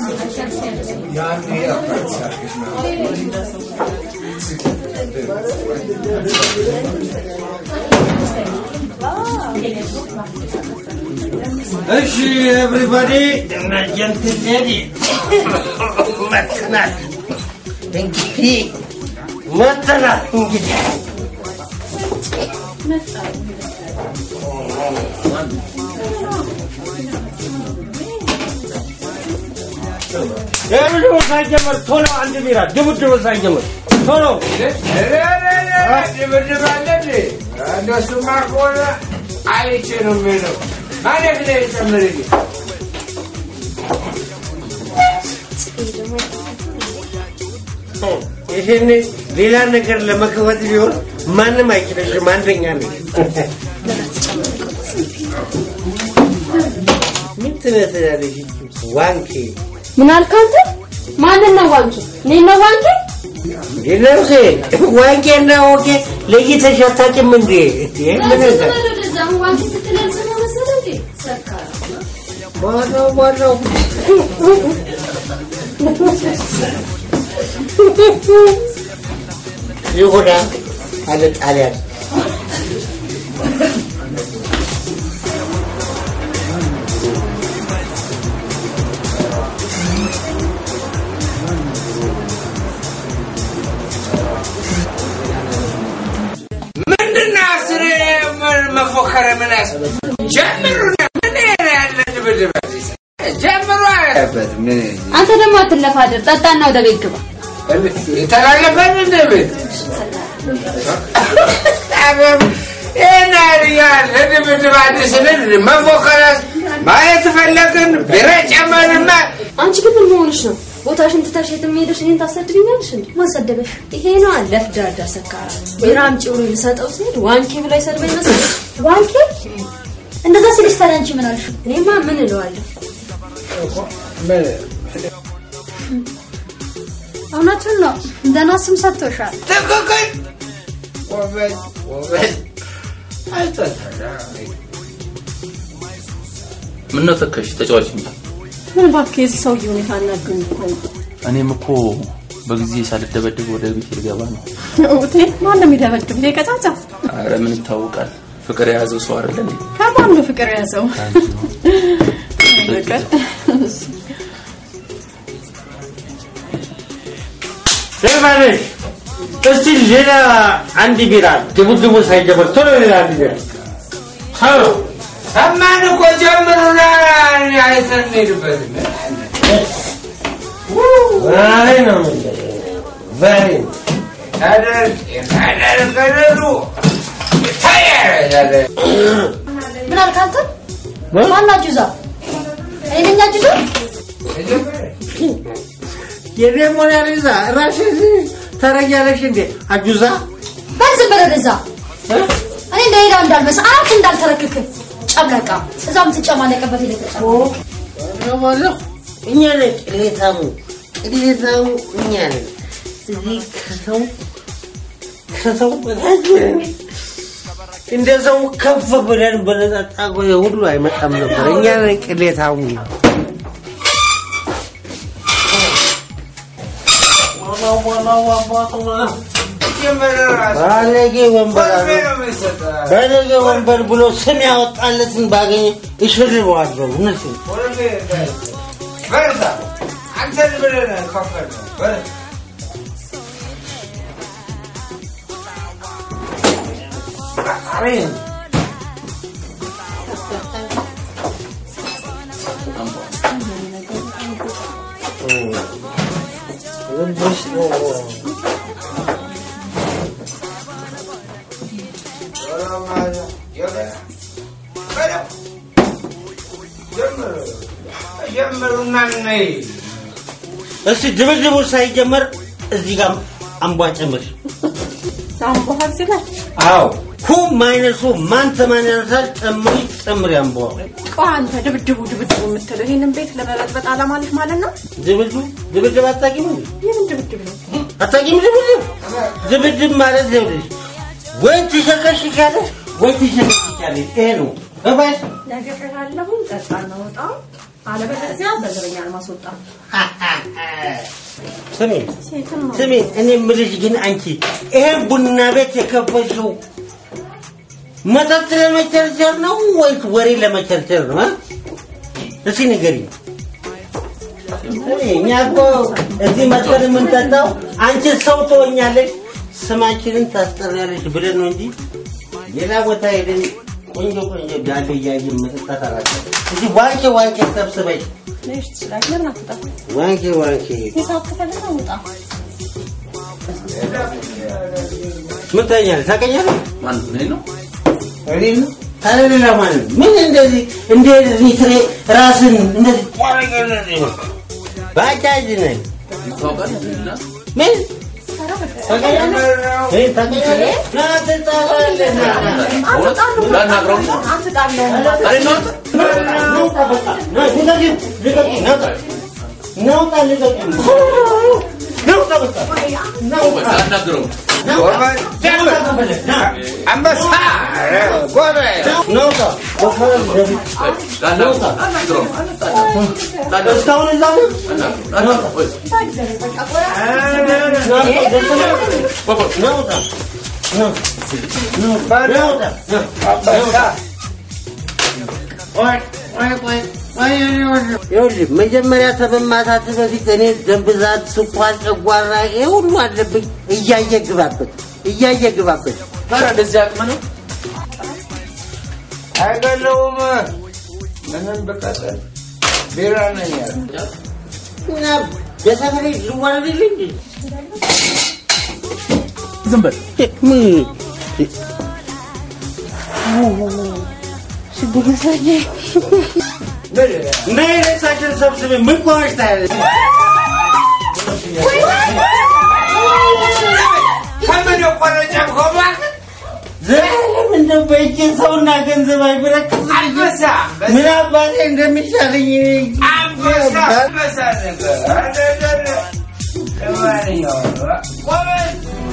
እሺ ኤቭሪባዲ ጀንትል ሌዲ መጥተናል። እንግዲህ መጥተናል እንግዲህ ድብድቡ ሳይጀመር ቶሎ አንድ ቢራ ድብድቡ ሳይጀመር ቶሎ ድብድብ አለ እንዴ? እንደሱማ ከሆነ አይቼ ነው የምሄደው። ማለት ላይ ጨምርልኝ። ይህን ሌላ ነገር ለመክፈት ቢሆን ማንም አይችልሽም። አንደኛ ነሽ። ምን ትመስላለሽ? ዋንኬ ምን አልክ አንተ? ማንን ነው ዋንኬ? እኔን ነው ዋንኬ? ይነርሴ ዋንቄና ወቄ ለይተሽ አታውቂም እንዴ? እንዴ ምን ነገር ዋንኬ ስትለኝ ስማ መሰለህ እንዴ? ሰካራ ማነው ማነው? ይሁዳ አለ ጣሊያን ምንድን ነው አስሬ ምን- መፎከረ ምን ያስ ጀምሩና ምን ያለ ድብድብ ጀምሩ አለበት ምን አንተ ደግሞ አትለፋደር፣ ጠጣና ወደ ቤት ግባ። የተላለፈን እንደ ቤት ይህን ያህል ለድብድብ አዲስንን መፎከረ ማየት ፈለግን ቢራ ጨመርና አንቺ ግን ምን መሆንሽ ነው? ቦታሽን ትተሽ የትም ሄደሽ እኔን ታሰድብኛለሽ እንዴ? ማን ሰደበሽ? ይሄ ነው አለፍ ዳዳ ሰካራ ቢራ አምጪ ብሎ ልሰጠው ሲሄድ ዋንኬ ብላ ይሰድበኝ መሰለሽ? ዋንኬ እንደዛ ሲልሽ ታዲያ አንቺ ምን አልሽ? እኔማ ምን እለዋለሁ? እውነቱን ነው። ደህና ስም ሰጥቶሻል። ትክክል ጎበዝ ጎበዝ አይቶታል ምነው ተከሽ ተጫዋች እንጂ ምን እባክህ የዚህ ሰውዬ ሁኔታ አናግሩኝ እኮ ነው። እኔም እኮ በጊዜ ሳልደበደብ ወደ ቤት ልገባ ነው። እውቴ ማን ነው የሚደበድብ? ይሄ ቀጫጫ አረ ምን ይታወቃል፣ ፍቅር የያዘው ሰው አይደለ እንዴ? ከማን ነው ፍቅር የያዘው? ፍቅር ደርባለሽ እስቲ ሌላ አንድ ቢራ ድቡድቡ ሳይጀምር ቶሎ ሌላ አንድ ቢራ ቶሎ ሰማን እኮ ጀምሩና አይተን እንሄድበት ዛሬ ነው የምንለው። ዛሬ ታደር ታደር ከደሩ ይታያል ምን አልክ አንተ? ማን አጁዛ? እኔ ነኝ አጁዛ? የኔ ሞናሊዛ ራስሽ ተረያለሽ እንዴ አጁዛ በል ዝም በል ወደዛ። እኔ እንደሌላ እንዳልመስል አፍ እንዳልተረክክ ጨምለቃ እዛ የምትጨማለቅበት ሄደህ ተጨማለቅ። ባለሁ እኛ ነን ቅሌታሙ ቅሌታሙ እኛ ነን እዚህ ከሰው ከሰው በታች ነን። እንደ ሰው ከፍ ብለን በነጣጣ ጎየ ሁሉ አይመጣም ነበር እኛ ነን ቅሌታሙ ባለጌ ወንበር አለ ባለጌ ወንበር ብሎ ስም ያወጣለትን ባገኘ እሽልበዋለሁ እውነቴን በርታ አንተን ብለን ከፈል ነው በርታ አሜን ልብሽ ነው ጀምሩና ነይ እስቲ ድብድቡ ሳይጀመር እዚህ ጋር አምቧ ጨምር። አምቦሃል ሲላል አዎ ሁ ማይነሱ ማን ተማን ያነሳል? ጨምሪ ጨምሪ አምቧ ቆይ አንተ ድብድቡ ድብድቡ የምትለው ይህንን ቤት ለመበጥበጥ አላማ አለህ ማለት ነው? ድብድብ ድብድብ አታውቂም እንዴ? ይህን ድብድብ ነው። አታውቂም ድብድብ? ድብድብ ማለት ይኸውልሽ ወይ ትሸከሽካለሽ ወይ ትሸከሽካለሽ። ይሄ ነው ገባሽ? ነግሬሃለሁኝ። ጠጣ እናወጣ አለበለዚያ በዘበኛ ለማስወጣ ስሚ ሴትም ነው ስሚ፣ እኔ የምልሽ ግን አንቺ ይሄን ቡና ቤት የከፈሽው መጠጥ ለመቸርቸር ነው ወይስ ወሬ ለመቸርቸር ነው? አ? እስኪ ንገሪኝ። ስሚ፣ እኛ እኮ እዚህ መጥተን የምንጠጣው አንቺ ሰው ትሆኛለሽ፣ ስማችንን ታስጠሪያለሽ ብለን ነው እንጂ ሌላ ቦታ ሄደን ቆንጆ ቆንጆ ዳሌ እያየን መጠጣት አላውቅም። እዚህ ዋንኬ ዋንኬ ሰብስበሽ ልጅ ትችላለህ። ለምን አትወጣም? ዋንኬ ዋንኬ ሂሳብ ከፈለግህ ውጣ። ምን ታኛለህ? ታውቀኛለህ? ማን እኔ ነው? እኔን ነው? ታዲያ ሌላ ማለት ነው? ምን እንደዚህ እንደዚህ ስሬ ራስን እንደዚህ ባጃጅ ነኝ ታውቃለህ? እና ምን ታውቀኛለህ? እኔ ታውቀኛለህ? ና ትጣላለህ፣ ና ና ላናግረው ነው? አትጣለው። እኔ ነው አንተ? ናውጣ በቃ ና ልቀቂኝ፣ ልቀቂኝ፣ ናውጣ ናውጣ ልቀቂኝ፣ ናውጣ በቃ ናውጣ ላናግረው ጎበዝ ጀምር ና አንበሳ ጎበዝ ናውጣ በቃ ደብ- ላናግረው ላናግረው ላናግረው እስካሁን እዛ ነው? ላናግረው ወይ ናውጣ ናውጣ ናውጣ አንበሳ ቆይ ቆይ ቆይ ቆይ ይኸውልህ መጀመሪያ ከመማታት በፊት እኔ ደም ብዛት፣ ስኳር፣ ጨጓራ ይሄ ሁሉ አለብኝ። እያየ ግባበት፣ እያየ ግባበት። ታዲያ እንደዚህ አቅም ነው? አይገለውም ምንም ብቀጥል ቢራ ነኝ ያለ እና በሰፈሬ ልዋረድልኝ እንዴ? ዝም በል ምን እንደ ሬሳችን ሰብስቤ ምን ቆመች ታያለች? ከምን የቆረጨ ኮባ ዘላለም እንደው በእጄ ሰውና ገንዘብ አይበረክት አንበሳ ምን አባቴ እንደሚሻለኝ አንበሳ አንበሳ ነገር ለማንኛውም ጎበዝ